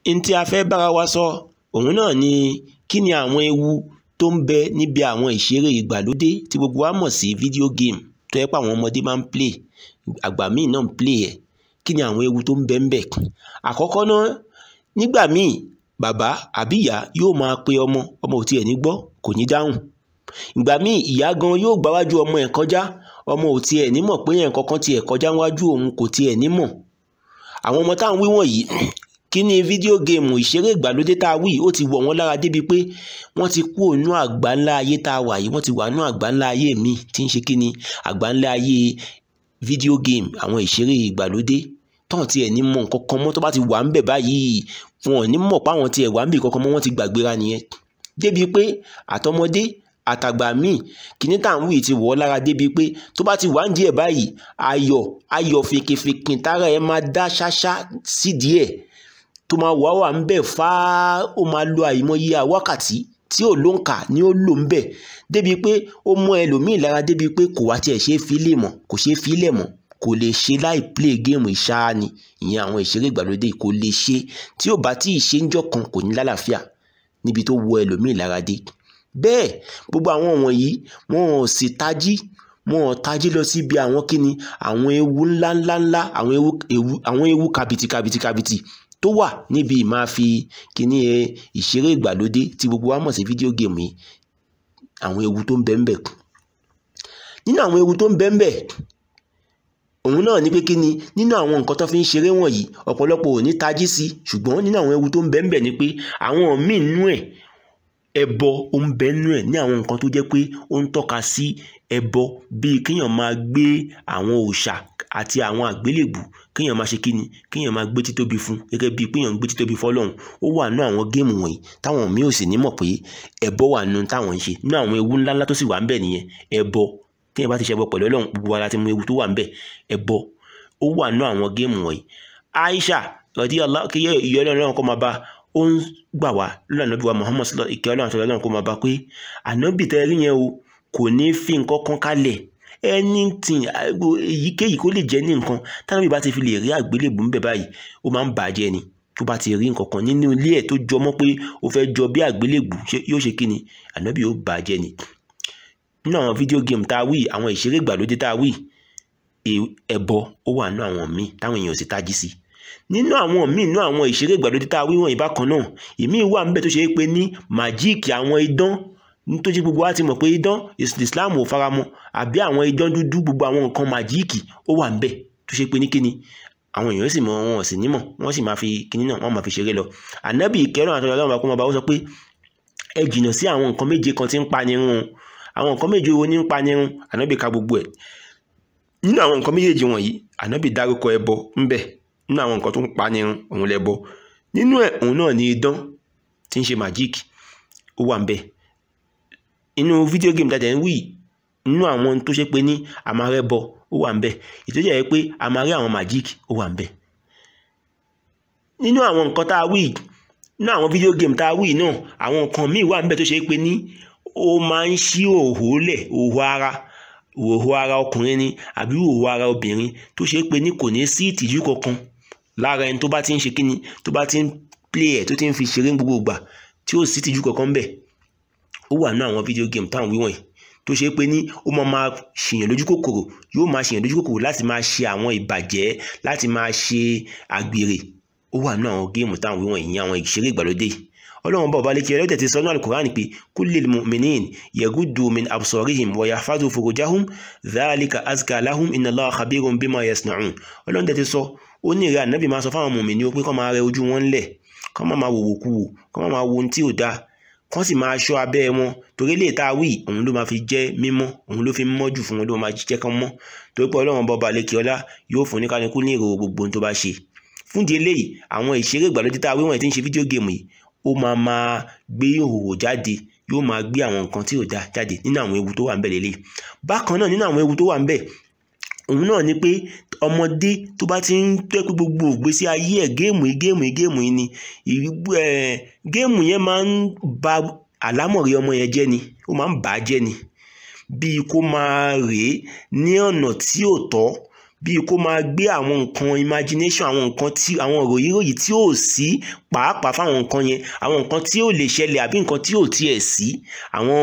n tí a fẹ́ bára wa sọ òun náà ni kí ni àwọn ewu tó ń bẹ níbi àwọn ìṣeré ìgbàlódé tí gbogbo wa mọ̀ sí fídíò géèmù tó yẹ pé àwọn ọmọdé máa ń play àgbà míì náà ń play ẹ̀ kí ni àwọn ewu tó ń bẹ ń bẹ àkọ́kọ́ náà nígbà míì bàbá àbí ìyá yóò máa pe ọmọ ọmọ ò tiẹ̀ ní gbọ́ kò ní dáhùn ìgbà míì ìyá gan yóò gbáwájú ọmọ ẹ̀ kọjá ọmọ ò tiẹ̀ ní mọ̀ pé yẹn kankan tiẹ̀ kọjá wájú òun kò tiẹ̀ ní mọ̀ àwọn ọmọ táwọn wí wọ̀nyí kí ni fídíò géèmù ìṣeré ìgbàlódé tá a wí ó ti wọ̀ wọ́n lára débi pé wọ́n ti kú ònú àgbá ńlá ayé tá a wà yìí wọ́n ti wà nú àgbá ńlá ayé mi tí ń ṣe kí ni àgbá ńlá ayé fídíò géèmù àwọn ìṣeré ìgbàlódé tọ́hún tiẹ̀ ní mọ̀ nǹkan kan mọ́ tó bá ti wà ń bẹ̀ báyìí wọn ò ní mọ̀ páwọn tiẹ̀ wà ń bì kankan mọ́ wọ́n ti gbàgbéra nìyẹn débi pé àtọmọdé àtàgbà míì kìíní tá à ń wí ti wọ̀ ọ́ lára débi pé tó bá ti wà ń díẹ̀ báyìí ayọ̀ ayọ̀ fèkèfèkìn tára ẹ̀ máa dá ṣáṣá sídìí ẹ̀ tó máa wà wà ń bẹ̀ fáá ó máa lo àìmọye wákàtí tí ò ló ń kà ní ó lò ń bẹ̀ débi pé ó mọ ẹlòmíì lára débi pé kò wá tiẹ̀ ṣe é fi lè mọ̀ kò ṣe é fi lẹ̀ mọ̀ kò lè ṣe láì play géèmù ìṣáá ni ìyẹn àwọn ìṣeré ìgbàlódé kò lè ṣe tí ò bá tí ì ṣe ń jọ kan kò ní lálàáfíà níbi tó wọ ẹlòmíì lára dé bẹ́ẹ̀ gbogbo àwọn wọ̀nyí wọn ò sì tají wọn ò tají lọ síbi àwọn kíni àwọn ewu ńláńláńlá àwọn ewu ewu àwọn ewu kàbìtì kàbìtì kàbìtì tó wà níbi ìmáa fi kíní ẹ ìṣeré ìgbàlódé tí gbogbo wa mọ̀ sí fídíò géèmù yìí àwọn ewu tó ń bẹ ń bẹ nínú àwọn ewu tó ń bẹ ń bẹ òun náà ní pé kí ni nínú àwọn nǹkan tó fi ń ṣeré wọ̀nyí ọ̀pọ̀lọpọ̀ ò ní tají sí ṣùgbọ́n nínú àwọn ewu tó ń bẹ ń bẹ ni pé àwọn míì nú ẹ̀ ẹbọ ó ń bẹ nú ẹ̀ ní àwọn nǹkan tó jẹ́ pé ó ń tọ́ka sí ẹbọ bíi kéèyàn máa gbé àwọn òòṣà àti àwọn àgbélébù kéèyàn máa ṣe kíni kéèyàn máa gbé títóbi fún gẹ́gẹ́ bíi péèyàn gbé títóbi fọ́lọ́run ó wà nú àwọn géèmù wọ̀nyí táwọn míì ò sì ní mọ̀ pé ẹbọ wà nú táwọn ń ṣe nú àwọn ewu ńláńlá tó sì wà ń bẹ nìyẹn ẹbọ téèyàn bá ti ṣẹbọ pẹ̀lú Ọlọ́run gbogbo wa la ti mọ ewu tó wà ń bẹ ẹbọ ó wà nú àwọn géèmù wọ̀nyí Aisha rọ̀dí kíyẹ ìyọ́ Ọlọ́run kọ́ máa bá ó ń gbà wá lọ́nà ànábì wa Muhammad sọlọ ìkẹ́ Ọlọ́run àti Ọlọ́run kó máa bá pé ànábì tẹ́ rí yẹn o kò ní fi nǹkan kan kalẹ̀ anything èyíkéyìí kó lè jẹ́ ní nǹkan tánábì bá ti fi lè rí àgbélébùú ń bẹ̀ báyìí ó máa ń bàjẹ́ ni tó bá ti rí nǹkan kan nínú ilé ẹ̀ tó jọmọ́ pé ó fẹ́ jọ bí àgbélébùú yóò ṣe kí ni ànábì yóò bàjẹ́ ni nínú àwọn fídíò géèmù tá a wí àwọn ìṣeré ìgbàlódé tá a wí ẹbọ ó wà nínú àwọn míì táwọn èèyàn ò sì tají sí nínú àwọn míì nínú àwọn ìṣeré ìgbàlódé tá a wí wọ̀nyí bákan náà ìmíì wà níbẹ̀ tó ṣe é pé ní màjíìkì àwọn idán nítorí gbogbo wa ti mọ̀ pé idán Islam ò faramọ́ àbí àwọn idán dúdú gbogbo àwọn nǹkan màjíìkì ó wà níbẹ̀ tó ṣe pé ní kíni àwọn èèyàn sì mọ wọn ò sì nímọ̀ wọ́n sì máa fi kíní náà wọ́n máa fi ṣeré lọ ànábì ìkẹrọ àti Ọlọ́run bá kó máa bá ó sọ pé ẹ jìnnà sí àwọn nǹkan méje kan tí ń pa nírun àwọn nǹkan méje wo ní ń pa nírun ànábì ka gbogbo ẹ̀ nínú àwọn nǹkan méjèèjì wọ̀nyí ànábì dárúkọ ẹbọ ńbẹ nínú àwọn nǹkan tó ń pa nírun òun lẹbọ nínú ẹ̀ òun náà ni idán tí ń ṣe májíìkì ó wà ńbẹ inú fídíò géèmù dáadáa ń wí nínú àwọn tó ṣe pé ní àmàrẹ́bọ ó wà ńbẹ ìtọ́jú ẹ̀ pé àmàrẹ́ àwọn májíìkì ó wà ńbẹ nínú àwọn nǹkan tá a wí nínú àwọn fídíò géèmù tá a wí náà àwọn nǹkan míì wà ńbẹ tó ṣe pé ní ó máa ń ṣí òhò lẹ̀ òhò ara òhò ara ọkùnrin ni àbí òhò ara obìnrin tó ṣe pé ní kò ní sí ìtìjú kankan lára ẹni tó bá ti ń ṣe kíni tó bá ti ń play ẹ̀ tó ti ń fi ṣeré gbogbo ìgbà tí ó sì ìtìjú kankan bẹ̀ ó wà ní àwọn fídíò géèmù táwọn wíwọ̀n yìí tó ṣe pé ní ó máa máa ṣèyàn lójú kòkòrò yóò máa ṣèyàn lójú kòkòrò láti máa ṣe àwọn ìbàjẹ́ láti máa ṣe àgbèrè ó wà ní àwọn géèmù táwọn wíwọ̀n yìí àwọn ìṣeré ìgbàlódé yìí ọlọ́run bá ọba lékè ọlọ́dẹ̀ ti sọ ní alukur'an pé kullil mu'minin yagudu min absorihim wa yahfazu furujahum dhalika azka lahum inna allaha khabirun bima yasna'un ọlọ́run dẹ̀ ti sọ ó ní ìrẹ́ ànábì máa sọ fáwọn mùmìnì ó pé kọ́ máa rẹ ojú wọn lẹ̀ kọ́ máa máa wòwò kú wò kọ́ máa máa wo ohun tí ò dáa kọ́ sì máa ṣọ́ abẹ́ wọn torí lè tá a wí òun ló máa fi jẹ́ mímọ́ òun ló fi mọ́ jù fún wọn ló máa jẹ́ kán mọ́ torí pé ọlọ́run bá ọba lékè ọlá yóò fún oníkanukú ní ìrò gbogbo ohun tó bá ṣe fúndì eléyìí àwọn ìṣeré ìgbàlódé tá a wí wọ̀nyí tí ń ṣe fídíò géèmù yìí ó máa máa gbé ìhòòhò jáde yóò máa gbé àwọn nǹkan tí ò dáa jáde nínú àwọn ewu tó wà ń bẹ̀ lélẹ̀ bákan náà nínú àwọn ewu tó wà ń bẹ̀ òun náà ni pé ọmọdé tó bá ti ń tẹ́ pé gbogbo ògbésí ayé ẹ̀ géèmù yìí géèmù yìí géèmù yìí ni géèmù yẹn máa ń ba àlámọ̀rí ọmọ yẹn jẹ́ ni ó máa ń bà á jẹ́ ni bíi kó máa rèé ní ọ̀nà tí ò tọ́ bíi kó máa gbé àwọn nǹkan imagination àwọn nǹkan tí àwọn ròyìnròyìn tí ò sí pàápàá fáwọn nǹkan yẹn àwọn nǹkan tí ò lè ṣẹlẹ̀ àbí nǹkan tí ò tiẹ̀ sí àwọn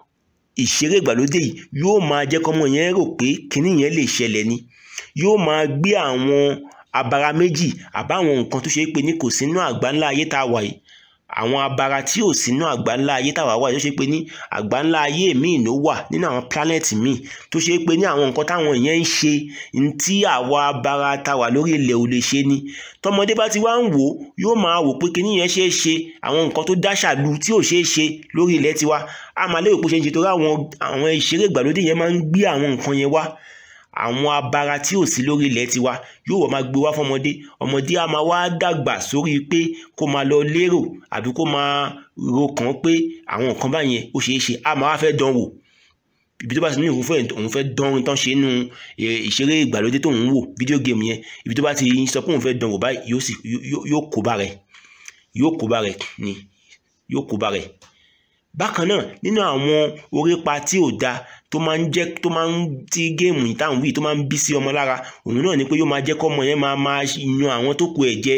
ìṣeré ìgbàlódé yìí yóò máa jẹ́ kọ́mọ yẹn rò pé kinní yẹn lè ṣẹlẹ̀ ni yóò máa gbé àwọn abara méjì àbáwọn nǹkan tó ṣe é pé ní kò sínú àgbáńlá ayé tá a wà yìí àwọn abara tí ò sínú àgbáńlá ayé tá a wà wà yìí tó ṣe pé ní àgbáńlá ayé míì ló wà nínú àwọn pílánẹ̀tì míì tó ṣe é pé ní àwọn nǹkan táwọn yẹn ń ṣe tí àwa abara tá a wà lórí ilẹ̀ ò lè ṣe ni tọmọdé bá ti wá ń wò yóò máa wò pé kinní yẹn ṣeé ṣe àwọn nǹkan tó dáṣàlù tí ò ṣeé ṣe lórí ilẹ̀ tiwa a máa lérò pé ṣe ń ṣe torí àwọn àwọn ìṣeré ìgbàlódé yẹn máa ń gbé àwọn nǹkan yẹn wá àwọn abara tí ò sí lórí ilẹ̀ tiwa yóò wọ́n máa gbé wá fọmọdé ọmọdé a máa wá dàgbà sórí pé kó máa lọ lérò àbí kó máa ro kàn pé àwọn nǹkan báyẹn ó ṣeé ṣe a máa wá fẹ́ dán wò ibi tó bá ti ní òun fẹ́ òun fẹ́ dán ohun tán ṣe nínú ìṣeré ìgbàlódé tó ń wò fídíò géèmù yẹn ibi tó bá ti sọ pé òun fẹ́ dán wò báyìí yóò sì yóò kó bá rẹ̀ yóò kó bá rẹ̀ ni yóò kó bá rẹ̀ bákan náà nínú àwọn orípa tí ò da tó máa ń jẹ́ tó máa ń tí géèmù ìtàn wí tó máa ń bí sí ọmọ lára òun náà ni pé yóò máa jẹ́ kọ́mọ yẹn máa máa yan àwọn tó kù ẹ̀ jẹ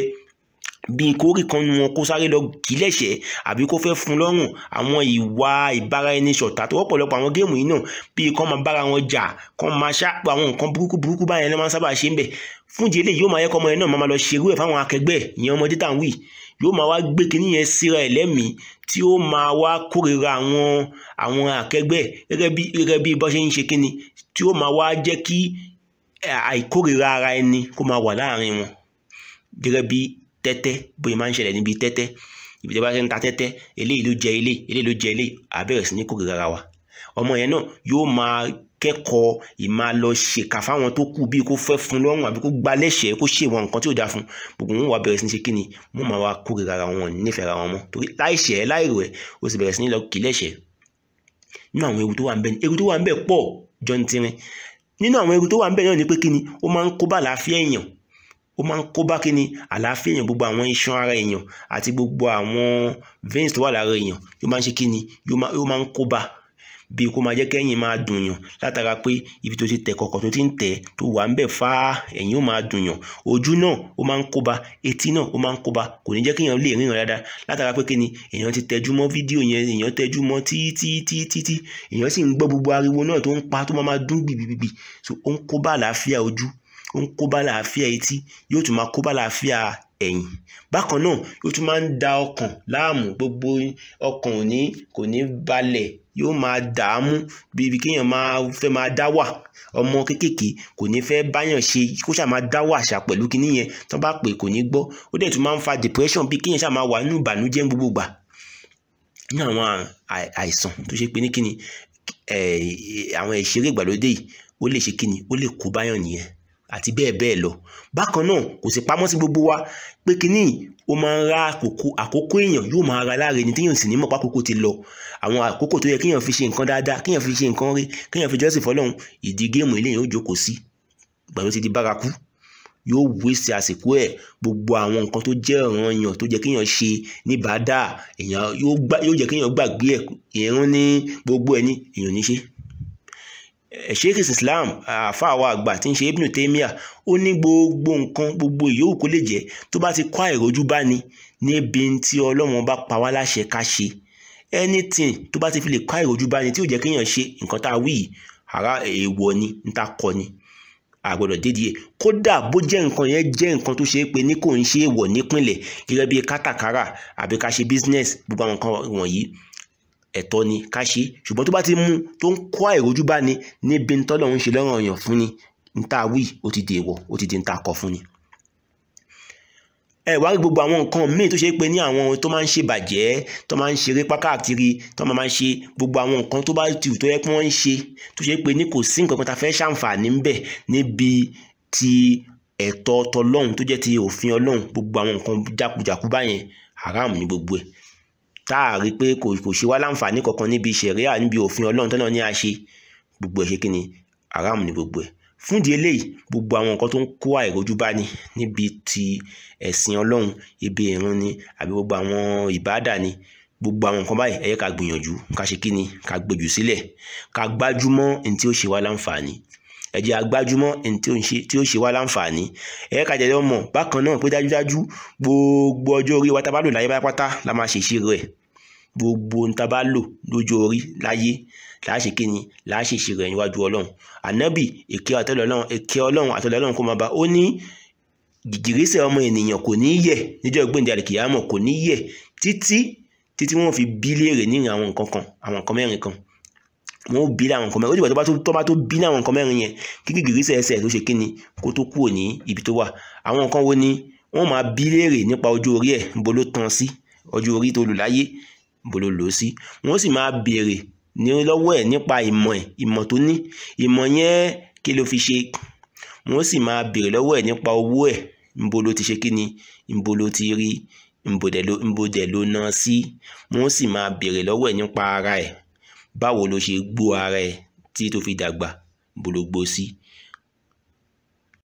bíi kórì kan nu wọn kó sáré lọ kí lẹ́sẹ̀ àbí kó fẹ́ fún lọ́rùn àwọn ìwà ìbára ẹni ṣọ̀tá tó wọ́pọ̀lọpọ̀ àwọn géèmù yìí náà bíi kán máa bára wọn jà kán máa ṣàpọ̀ àwọn nǹkan burúkú burúkú báyẹn ló máa ń sábà ṣe ń bẹ̀ fún ìdí eléyìí yóò máa yẹ kọ́mọ yẹn náà máa lọ ṣerú ẹ̀ fáwọn akẹgbẹ́ ìyẹn ọmọdé tàn wí yóò máa wá gbé kinní yẹn síra ẹ̀ lẹ́mìí tí ó máa wá kórìíra àwọn àwọn akẹgbẹ́ gẹ́gẹ́ bí gẹ́gẹ́ bí bó ṣe ń ṣe kinní tí ó máa wá jẹ́ kí àìkórìíra ara ẹni kó máa wà láàrin wọn gẹ́gẹ́ bí tẹ́tẹ́ bóyá máa ń ṣẹlẹ̀ níbi tẹ́tẹ́ ibi tí a bá ṣe ń ta tẹ́tẹ́ eléyìí ló jẹ eléyìí eléyìí ló jẹ eléyìí á bẹ̀rẹ̀ sí ní kórìíra ara wa ọmọ yẹn náà yóò máa kẹ́kọ̀ọ́ ìmáa lọ ṣèkà fáwọn tó kù bíi kó fẹ́ fún lọ́rùn àbí kó gba lẹ́sẹ̀ẹ́ kó ṣèwọ̀n nǹkan tí ò dáa fún gbogbo wọn wà bẹ̀rẹ̀ sí ní ṣe kíni wọn máa wá kórìíra ara wọn nífẹ̀ẹ́ ara wọn mọ́ torí láìṣẹ̀ láìrò ẹ̀ ó sì bẹ̀rẹ̀ sí ní lọ kì í lẹ́sẹ̀ẹ́ nínú àwọn ewu tó wà ń bẹ ewu tó wà ń bẹ pọ̀ jọ ní tirin nínú àwọn ewu tó wà ń bẹ náà ni pé kíni ó máa ń kó bá àlàáfíà èèyàn ó máa ń kó bá kíni àlàáfíà èèyàn gbogbo àwọn iṣan ara èèyàn àti gbogbo àwọn veins tó wà lára èèyàn yóò máa ń ṣe kíni yóò máa ń kó bá bíi kó máa jẹ́ kẹ́yìn máa dùnyàn látara pé ibi tó ti tẹ̀ kọ̀kọ̀ tó ti ń tẹ̀ tó wà ń bẹ̀ fá ẹ̀yìn ó máa dùnyàn ojú náà ó máa ń kóba etí náà ó máa ń kóba kò ní jẹ́ kéèyàn lè ríran dáadáa látara pé kíni èèyàn ti tẹjú mọ́ fídíò yẹn èèyàn tẹjú mọ́ títítítí èèyàn sì ń gbọ́ gbogbo ariwo náà tó ń pa tó máa máa dún gbìgbìgbì so ó ń kóbá àlàáfíà ojú ó ń kóbá àlàáfíà etí yóò tún máa kóbá àlàáfíà ẹ̀yìn bákan náà yóò tún máa ń da ọkàn láàmú gbogbo ọkàn ò ní kò ní balẹ̀ yóò máa dààmú bíbi kéèyàn máa fẹ́ máa dá wà ọmọ kéékèèké kò ní fẹ́ báyàn ṣe kó ṣáà máa dá wà ṣá pẹ̀lú kinní yẹn tó bá pè kò ní gbọ́ ó dẹ̀ tún máa ń fa depression bí kéèyàn ṣáà máa wà nínú ìbànújẹ́ gbogbo gbà ní àwọn àìsàn tó ṣe pé ní kíni àwọn ìṣeré ìgbàlódé yìí ó lè ṣe kíni ó lè kó báyàn nìyẹn àti bẹ́ẹ̀ bẹ́ẹ̀ lọ bákan náà kò sì pamọ́ sí gbogbo wa pé kínní ó máa ń ra àkókò àkókò èèyàn yóò máa ra láre ni téèyàn sì ní mọ̀ pákókò ti lọ àwọn àkókò tó yẹ kéèyàn fi ṣe nǹkan dáadáa kéèyàn fi ṣe nǹkan rí kéèyàn fi jọ́sìn fọlọ́run ìdí géèmù eléyìí ó jókòó sí gbàgbé ti di bárakú yóò wéṣẹ àsìkò ẹ gbogbo àwọn nǹkan tó jẹ́ ọ̀ràn èèyàn tó jẹ́ kéèyàn ṣe ní bàdà èèyàn yóò jẹ́ kéèyàn gbàgbé ẹ̀ ìrún ní gbogbo ẹ̀ ní èèyàn ní ṣe sheikh islam àfàwà àgbà tí ń ṣe ibnu taymiya ó ní gbogbo nǹkan gbogbo ìyóòwù kó lè jẹ́ tó bá ti kó àìrójú bá ní níbi tí ọlọ́run bá pa wá láṣẹ ká ṣe anything tó bá ti fi lè kó àìrójú bá ní tí ò jẹ́ kéèyàn ṣe nǹkan tá a wí yìí ara èèwọ̀ ni ń ta kọ ni àgbọ̀dọ̀ dédìí ẹ̀ kódà bó jẹ́ nǹkan yẹn jẹ́ nǹkan tó ṣe é pé ní kò ń ṣe é wọ̀ nípìnlẹ̀ gẹ́gẹ́ bí kátàkárà àbí ká ṣe business gbogbo àwọn nǹkan wọ̀nyí ẹ̀tọ́ ni ká ṣe ṣùgbọ́n tó bá ti mú tó ń kó àìrójú bá ní níbi tọ́lọ́run ṣe lọ́rùn ọ̀yàn fún ni níta wí ó ti di èèwọ̀ ó ti di níta kọ fún ni. ẹ wá rí gbogbo àwọn nǹkan míì tó ṣe pé ní àwọn tó máa ń ṣe bàjẹ́ tó máa ń ṣeré pákàkiri tó máa ń ṣe gbogbo àwọn nǹkan tó bá tù tó yẹ kí wọ́n ń ṣe tó ṣe pé ní kò sí nǹkan kan tá a fẹ́ ṣàǹfààní ń bẹ̀ níbi ti ẹ̀tọ́ tọlọ́run tó jẹ́ ti òfin ọlọ́run gbogbo àwọn nǹkan jákujàku báyẹn haram ní gbogbo ẹ̀ tá a rí pé kò kò ṣe wá láǹfààní kankan níbi ṣẹ̀ríà níbi òfin ọlọ́run tó náà ní a ṣe gbogbo ẹ̀ ṣe kí ni haram ní gbogbo ẹ̀ fún ìdí eléyìí gbogbo àwọn nǹkan tó ń kó àìrójú bá ní níbi ti ẹ̀sìn ọlọ́run ibi ìrun ni àbí gbogbo àwọn ìbáàdà ni gbogbo àwọn nǹkan báyìí ẹ yẹ ká gbìyànjú ká ṣe kí ni ká gbèjù sílẹ̀ ká gbájúmọ́ ní tí ó ṣe wá láǹfààní ẹ jẹ́ agbájúmọ́ ẹni tí ó ń ṣe tí ó ṣe wá láǹfààní ẹ ká jẹ́ lọ́mọ bákan náà pé dájúdájú gbogbo ọjọ́ orí wa tá a bá lò láyé pátá la máa ṣèṣirò ẹ̀ gbogbo ohun tá a bá lò lójú orí láyé láà ṣe kíni láà ṣe ìṣirò ẹ̀ níwájú ọlọ́run ànábì èké ọlọ́run èké ọlọ́run àtọ́lọ́ ọlọ́run kó máa bá ó ní gìgìrísẹ̀ ọmọ ènìyàn kò ní yẹ̀ níjọ́ ìgbéǹde àlìkìyàmọ̀ kò ní yẹ̀ títí títí wọ́n fi bí léèrè ní àwọn nǹkan kan àwọn nǹkan mẹ́rin kan wọn ó bí láwọn nǹkan mẹ́rin ó dìgbà tó bá tó tó bá tó bí láwọn nǹkan mẹ́rin yẹn kí gìgìrísẹ̀ ẹsẹ̀ tó ṣe kíni kó tó kúrò ní ibi tó wà àwọn nǹkan wo ni wọ́n máa bí léèrè nípa ọjọ́ orí ẹ̀ níbo ló tán sí ọjọ́ orí tó lò láyé níbo ló lò ó sí wọ́n sì máa béèrè ní lọ́wọ́ ẹ̀ nípa ìmọ̀ ẹ̀ ìmọ̀ tó ní ìmọ̀ yẹn kí ló fi ṣe wọ́n sì máa béèrè lọ́wọ́ ẹ̀ nípa owó ẹ̀ níbo ló ti ṣe kíni níbo ló ti rí níbo dẹ̀ ló níbo dẹ̀ ló ná sí wọ́n sì máa béèrè lọ́wọ́ ẹ̀ nípa ara ẹ̀ báwo ló ṣe gbó ara ẹ̀ tí tó fi dàgbà níbo ló gbó sí